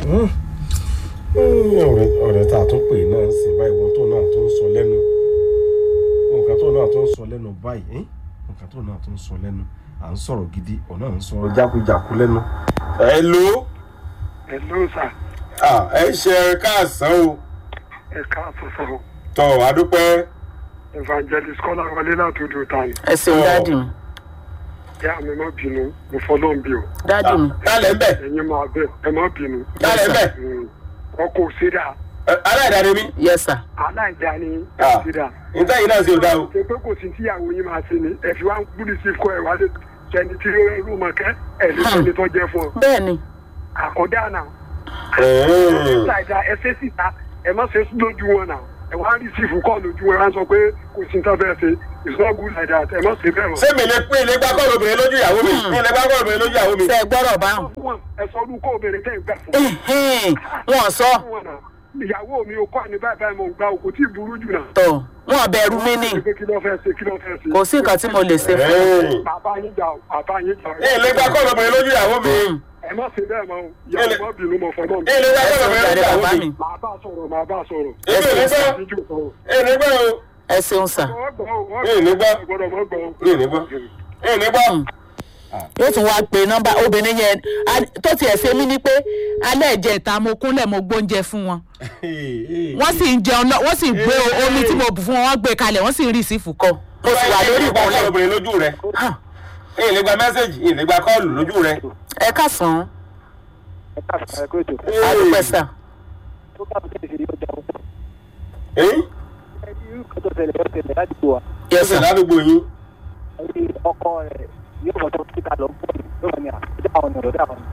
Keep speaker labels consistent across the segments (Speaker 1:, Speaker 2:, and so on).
Speaker 1: ọ̀rẹ́ ọ̀rẹ́ tá a tún pè náà sì báyìí wọn tó náà tó ń sọ lẹ́nu nǹkan tó náà tó ń sọ lẹ́nu báyìí nǹkan tó náà tó ń sọ lẹ́nu à ń sọ̀rọ̀ gidi ọ̀nà à ń sọ̀rọ̀ jákujàku lẹ́nu. ẹ ló
Speaker 2: Hello sir.
Speaker 1: ẹ ṣe káàsán o
Speaker 2: Ẹ káàsán sọ̀rọ̀.
Speaker 1: tọ adúpẹ́
Speaker 2: Evangelist Kọ́lá wọlé látòdò tani.
Speaker 3: ẹ ṣeun dáàdì mi
Speaker 2: Ìyá mi má bínú, mo fọlọ́ ń bí o.
Speaker 3: dáàdì mi
Speaker 1: kálẹ̀ ń bẹ̀
Speaker 2: Ẹ̀yin máa bẹ̀, ẹ má bínú.
Speaker 1: kálẹ̀ ń bẹ̀
Speaker 2: Ọkọ̀ òṣèrà,
Speaker 1: aláìdáre mi
Speaker 3: yes sir
Speaker 2: aláìdá ni
Speaker 1: Ah.
Speaker 2: òṣèrà.
Speaker 1: níta yìí náà ṣe ò dá o.
Speaker 2: Ṣé pé kò sí tíyàwó yín máa ṣe ni? Ẹ fi wá ń gbúdí sí kọ́ ẹ̀ wá lé sẹ́ni tí ó rú mọ̀ kẹ́ ẹ̀ lè sẹ́ni tó jẹ́ fún ọ.
Speaker 3: bẹ́ẹ̀ ni
Speaker 2: Àkọ́dá náà.
Speaker 1: Ẹ̀ẹ́.
Speaker 2: Ṣáìdá ẹ ṣe síta, ẹ má ṣe lójú wọn náà. Ẹ wá rí sífù kọ́ lójú wọn, ẹ wá sọ pé kò sí ní tó fẹ́ ṣe. It's not good like that, ẹ má ṣe bẹ́ẹ̀ mọ́.
Speaker 1: ṣé mi lè pín ilé gbá kọ́ọ̀lù obìnrin lójú ìyàwó mi mi lè gbá kọ́ọ̀lù obìnrin lójú ìyàwó mi.
Speaker 3: ṣe é gbọ́rọ̀ báwọn
Speaker 2: wọn ẹsọ ọdún kó obìnrin tẹ́ ń gbà fún
Speaker 3: Ẹhẹ́n, wọn sọ
Speaker 2: wọn náà ìyàwó mi ò kọ́ àní báyìí báyìí mo ń gba òkú tí ì burú jù náà.
Speaker 3: tọ wọn bẹ̀rù mi ni
Speaker 2: pé kí ló fẹ́ ṣe kí ló fẹ́ ṣe.
Speaker 3: kò sí nǹkan tí mo lè ṣe fún
Speaker 1: Ẹ̀ẹ́.
Speaker 2: bàbá yín jà o bàbá yín jà o.
Speaker 1: mi lè gbá kọ́ọ̀lù obìnrin lójú ìyàwó mi.
Speaker 2: ẹ má ṣe bẹ́ẹ̀ mọ́ o ìyàwó má bínú mọ́ fọlọ́ mi.
Speaker 1: mi lè gbá
Speaker 3: ẹ
Speaker 1: kọ́ọ̀lù
Speaker 3: ṣeun
Speaker 1: obìnrin
Speaker 3: jàre
Speaker 1: lójú
Speaker 3: bàbá
Speaker 1: ìyàwó
Speaker 3: mi
Speaker 1: mi.
Speaker 2: màá bá sọ̀rọ̀ màá bá sọ̀rọ̀.
Speaker 1: èmi ò ní gbọ́
Speaker 2: Ìjú sọ̀rọ̀.
Speaker 1: èmi ní gbọ́ o
Speaker 3: ẹ ṣeun sà
Speaker 2: wọ́n gbọ́ o, wọ́n
Speaker 1: Mi ò ní gbọ́.
Speaker 2: gbọ́dọ̀ mọ́ gbọ́ o.
Speaker 1: mi ò ní gbọ́ mi ò ní gbọ́.
Speaker 3: yóò tún wá pe nọ́mbà obìnrin yẹn a- tó tiẹ̀ ṣe mí ni pé alẹ́ ìjẹta mo kúnlẹ̀ mo gbóúnjẹ fún wọn wọ́n sì ń jẹun náà wọ́n sì gbé o- omi tí mo bù fún wọn wọ́n gbé kalẹ̀ wọ́n sì ń rí ìsìfù kọ mo sì wà lórí
Speaker 1: mi lè gbá kọ́ọ̀lù
Speaker 3: ìkúnlẹ̀
Speaker 1: obìnrin lójú rẹ
Speaker 3: Hàn,
Speaker 1: mi lè gba mẹ́sẹ̀gì mi lè gba kọ́ọ̀lù lójú rẹ.
Speaker 3: ẹ káàsán
Speaker 4: ẹ káàsán ẹ kó ètò
Speaker 3: adúpẹ́ sà
Speaker 4: tó bá mi tẹ̀lé yóò jà wọ́n.
Speaker 1: Ẹ̀yìn
Speaker 4: ẹ ní irú kan tó tẹ̀lé yóò tẹ̀lé ládùúgbò wa
Speaker 3: yes
Speaker 1: ẹsẹ̀
Speaker 3: sir
Speaker 1: ládùúgbò yín.
Speaker 4: ẹni ọkọ rẹ̀ yóò mọ̀ tó kíkà lọ fún mi yóò mọ̀ ní àdá àwọn ọ̀nà ọ̀dọ́ àwọn.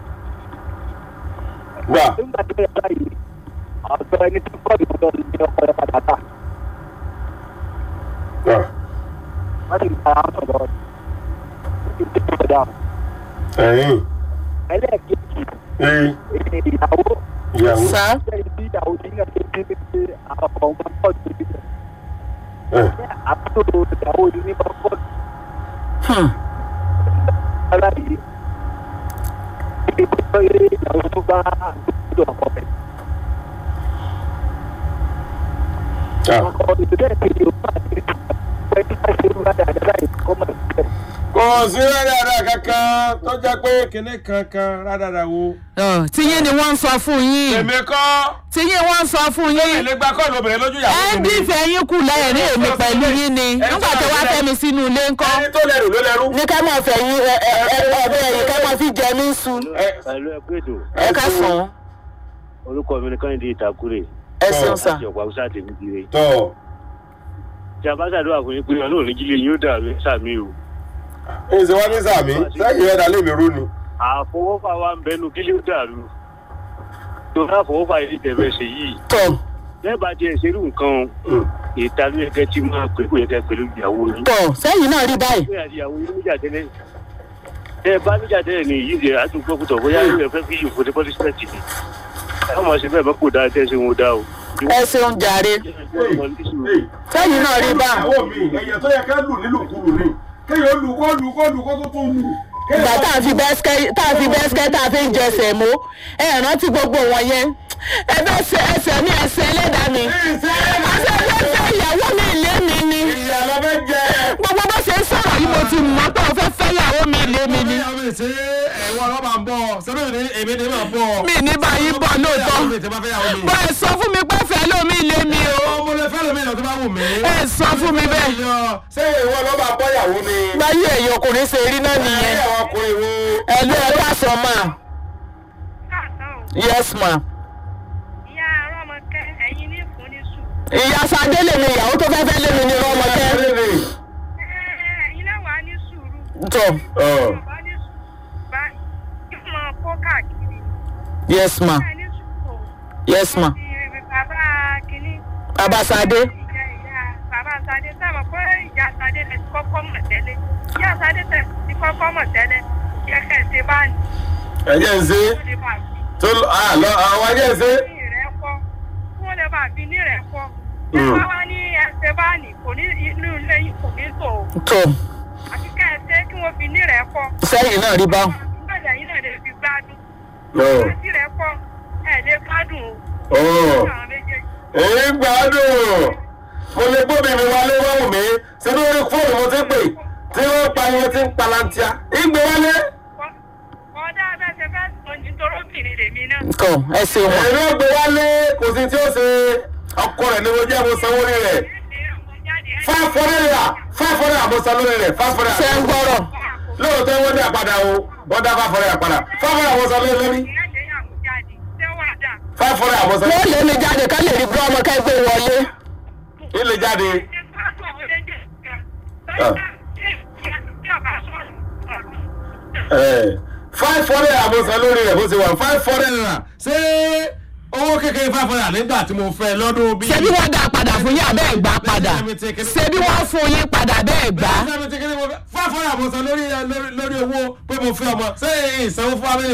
Speaker 1: gbà
Speaker 4: nígbà tí ó yẹ báyìí ọ̀dọ́ ẹni tó kọ́ ìmọ̀tọ́ ní ọkọ rẹ̀ padà tà
Speaker 1: gbà
Speaker 4: wọ́n sì ń ta àwọn sọ̀rọ̀ ó sì ń tẹ̀lé ọ̀dọ́ àwọn.
Speaker 1: ẹ̀yìn
Speaker 4: ẹlẹ́ẹ̀kejì
Speaker 1: ẹ̀yìn
Speaker 4: èyí ìyàwó
Speaker 1: ìyàwó.
Speaker 3: sà
Speaker 4: sẹ́yìn tí ìyàwó ní náà ṣe bí pé àwọn ọkọ̀ ọmọ pọ̀ jù ní
Speaker 1: ẹ̀
Speaker 4: àbúrò ìyàwó ní ní pọ̀
Speaker 3: Hmm,
Speaker 4: ara yìí ibi tó yẹ ìyàwó tó bá àdúgbò ọkọ rẹ̀.
Speaker 1: ah.
Speaker 4: ọkọ ìdílé kejì ó bá ti pẹ́ tí wọ́n ṣe ń bá dáadáa yìí kọ́ mọ̀ síbẹ̀.
Speaker 1: kò sí rádàrà kankan tó jẹ́ pé kinní kankan rádàrà wo.
Speaker 3: ọ, tiyín ni wọ́n ń sọ fún yín
Speaker 1: èmi kọ́
Speaker 3: tiyín wọ́n ń sọ fún
Speaker 1: mi
Speaker 3: yín
Speaker 1: lè gba kọ́ọ̀lù obìnrin lójú ìyàwó
Speaker 3: ẹ
Speaker 1: mi.
Speaker 3: ń dífẹ̀ yín kù lẹ́yìn èmi pẹ̀lú yín ni nígbà tí wàá fẹ́ mi sínú ilé ńkọ́
Speaker 1: ẹni tó lẹ́rù ló lẹ́rù.
Speaker 3: ní ká máa fẹ̀ yín ẹ ẹ ẹ ọbẹ̀ yìí ká máa fi jẹ mí sùn
Speaker 1: Ẹ-
Speaker 5: pẹ̀lú ẹkú ètò
Speaker 3: ẹ ká sàn
Speaker 5: orúkọ mi ni kọ́hìndé ìtàkùrẹ̀
Speaker 3: ẹ ṣeun sà
Speaker 5: láti ọ̀pọ̀ haúsá tèmi dire
Speaker 1: tọ́
Speaker 5: tí a bá ṣàdúrà fún yín pé ọlọ́run ní jílé yín ó dàrú sàmì o
Speaker 1: ẹ ṣe wá ní sàmì sẹ́yìn rẹ̀ dálé mi rú ni.
Speaker 5: àfọwọ́fà wa ń bẹnu kílé ó dàrú tó náà àfọwọ́fà yìí tẹ̀fẹ́ ṣe yìí
Speaker 3: tọ
Speaker 5: lẹ́ẹ̀bà tí ẹ ṣerú nǹkan ìta ló yẹ kẹ́ tí máa pè kó yẹ kẹ́ pẹ̀lú ìyàwó yín
Speaker 3: tọ sẹ́yìn náà rí báyìí
Speaker 5: pé àti ìyàwó yín níjà tẹ́lẹ̀ tẹ́ ẹ bá níjà tẹ́lẹ̀ ní yìí ṣe àtúntò kùtọ̀ bóyá ẹ fẹ́ fi yòókù ní pọ́lísímẹ́ǹtì ni ẹ má ṣe bẹ́ẹ̀ bá kò dáa tẹ́ ṣe wọn dá o.
Speaker 3: ẹ ṣeun jàre sẹ́yìn náà rí báyìí
Speaker 1: ìyàwó mi ẹ̀yẹ tó yẹ ká lù nílùkulù ni kéèyàn lù kó lù kó lù kó tó tún lù.
Speaker 3: ìgbà tá a fi bẹ́sikẹ́ tá a fi bẹ́sikẹ́ tá a fi ń jẹsẹ̀ mọ́ ẹ rántí gbogbo wọn yẹn ẹ bẹ́ ṣe ẹsẹ̀ ní ẹsẹ̀ ẹlẹ́dàá mi àṣẹ ẹgbẹ́ fẹ́ ìyàwó mi ilé mi ni
Speaker 1: ìyá lọ fẹ́ jẹ.
Speaker 3: gbogbo bó ṣe ń sọ̀rọ̀ yìí mo ti mọ̀ pé o fẹ́ fẹ́ ìyàwó mi ilé mi ni
Speaker 1: ìyá mi ṣe ẹ̀wọ̀n ọlọ́ba ń bọ̀ sẹ́mi ní èmi ní máa bọ̀.
Speaker 3: mi ní báyìí bọ̀ lóòótọ́
Speaker 1: mi ti máa fẹ́ yàwó mi.
Speaker 3: bọ́ ẹ sọ fún mi pé fẹ́ lómi ilé mi o
Speaker 1: ọmọ lè fẹ́ lómi ìlọ tó bá wù mí.
Speaker 3: ẹ sọ fún mi bẹ́ẹ̀
Speaker 1: ṣé ìwọ lọ́ba bọ́ yàwó mi.
Speaker 3: báyìí ẹ̀yìn ọkùnrin ṣe rí náà nìyẹn
Speaker 1: ẹ̀yẹ ọkùnrin wo.
Speaker 3: ẹ lé ẹ ká sọ ma yes ma
Speaker 6: ìyá arọ́mọkẹ́ ẹ̀yin ní fún ní sùn.
Speaker 3: ìyá sadé lèmi ìyàwó tó fẹ́ fẹ́ lèmi ní ọmọkẹ́
Speaker 6: ẹ̀yin náà wà ní sùúrù.
Speaker 3: tọ
Speaker 6: bá ní sùúrù bá ìmọ̀ kó káàkiri.
Speaker 3: yes ma
Speaker 6: ẹ̀ ní sùúrù.
Speaker 3: yes ma
Speaker 6: ti bàbá kínní.
Speaker 3: bàbá sadé
Speaker 6: ìyá ìyá bàbá sadé sábà pé ìyá sadé lè ti kọ́kọ́ mọ̀ tẹ́lẹ̀. ìyá sadé tẹ̀ ti kọ́kọ́ mọ̀ tẹ́lẹ̀. yẹ kẹ́ ẹ̀ ṣe bá ní.
Speaker 1: ẹ̀jẹ̀ ń ṣe
Speaker 6: ó lè bá fi
Speaker 1: tó lọ àwọn ẹ̀jẹ̀ ń ṣe.
Speaker 6: ní rẹ̀ pọ̀. kí wọ́n lè bá fi ní rẹ̀ pọ̀. ẹ bá wá ní ẹsẹ̀ bá ní kò ní inú ilé yìí kò ní tò ó.
Speaker 3: tọ
Speaker 6: àti ká ẹ ṣe kí wọ́n fi ní rẹ̀ pọ̀.
Speaker 3: sẹ́yìn náà rí báwọn
Speaker 6: ìgbàlẹ̀ yìí náà lè fi gbádùn.
Speaker 1: Ọ̀.
Speaker 6: àti rẹ̀ pọ̀ ẹ lè gbádùn
Speaker 1: Ó,
Speaker 6: o àwọn méjèèjì.
Speaker 1: èyí gbádùn mo lè gbóbi mi wálé wọ́wù mi ṣé lórí fóònù mo ti pè tí wọ́n pariwo tí ń palantia ìgbé wálé.
Speaker 6: Kọ́- kọ́dà bẹ́ẹ̀ ṣe fẹ́ sọ nítorí obìnrin lèmi náà.
Speaker 3: kọ ẹ ṣeun wọn.
Speaker 1: èmi ò gbé wálé kò sí tí ó ṣe ọkọ rẹ̀ ni mo jẹ́ mo sanwó rí rẹ̀ five hundred naira five hundred naira mo san lórí rẹ̀ five hundred
Speaker 3: ṣe ń
Speaker 1: naira
Speaker 3: gbọ́rọ̀
Speaker 1: lóòótọ́ wọ́n dá padà o wọ́n dá five hundred naira padà five hundred naira mo san lórí lórí five hundred naira mo san
Speaker 3: wọ́n lé mi jáde ká lè rí bí ọmọ kẹgbẹ́ wọlé.
Speaker 1: ilé jáde five hundred naira mo san lórí rẹ̀ bó ṣe wà five hundred naira ṣé owó kékeré five hundred naira nígbà tí mo fẹ́ lọ́dún bíi.
Speaker 3: ṣebí wọ́n dá padà fún yín abẹ́ ìgbà padà ṣebí wọ́n fún yín padà bẹ́ẹ̀ gbà.
Speaker 1: five hundred naira mo san lórí lórí lórí owó pé mo fẹ́ ọmọ ṣé ìsanwó fún abẹ́rẹ́